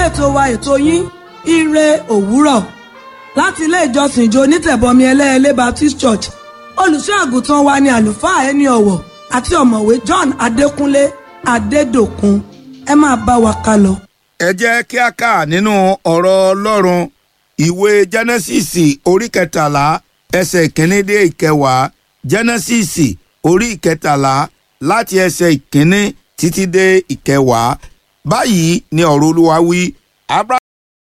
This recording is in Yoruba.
ètò wa ètò yín ire òwúrọ̀ láti ilé ìjọsìn ìjọ onítẹ̀bọmi ẹlẹ́ẹ̀lẹ́ Baptist Church olùṣọ́ àgùntàn wa ni àlùfáà ẹni ọ̀wọ̀ àti ọ̀mọ̀wé John Adékúnlé Adédòkun ẹ máa bá wa ká lọ. ẹ jẹ́ kí a kà nínú ọ̀rọ̀ ọlọ́run ìwé jẹ́nẹ́sìsì orí kẹtàlá ẹsẹ̀ ìkíní dé ìkẹwàá jẹ́nẹ́sìsì orí ìkẹtàlá láti ẹsẹ̀ ìkíní títí dé ìkẹwàá báyìí ni ọ̀rọ̀ olúwa wí. Ábúráhámù